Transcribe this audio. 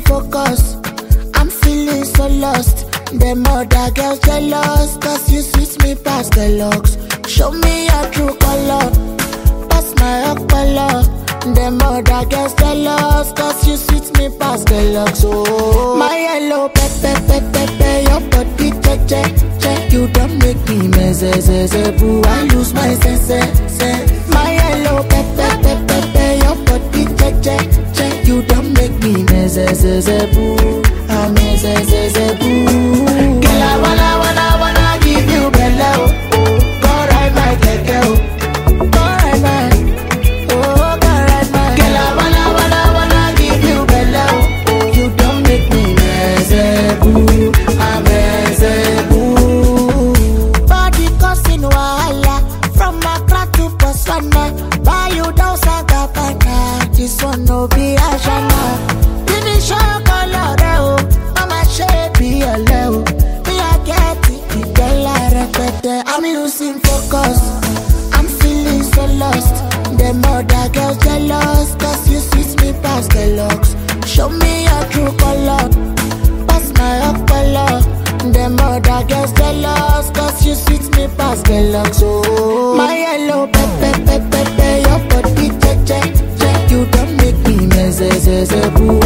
focus. I'm feeling so lost. Them other girls jealous, cause you sweet me past the looks. Show me your true color, pass my color. Them other girls jealous, cause you sweet me past the looks. Oh, my yellow pepe pepe pepe, your body che che che. You don't make me meze ze ze boo. I lose my sense sense. My yellow pepe pepe pepe, your body che che che. You don't make me meze ze ze boo. I'm meze ze ze boo. Girl, I wanna wanna wanna give you bello. Go ride my keke, oh. Go ride my, oh, go ride my. Girl, I wanna wanna wanna give you bello. You don't make me meze boo. I'm meze boo. Body causing wahala from Accra to Botswana. Buy you down Sagabana. This one no be Ashana. Finish your color, oh. Mama shape be a level. Me I get it, the dollar repete. I'm losing focus. I'm feeling so lost. Them other girls jealous, cause you sweet me past the looks. Show me your true color pass my color. Them other girls jealous, cause you sweet me past the looks. Oh, my yellow pepe pepe pepe, your body che che che. You don't make me meze ze ze boo.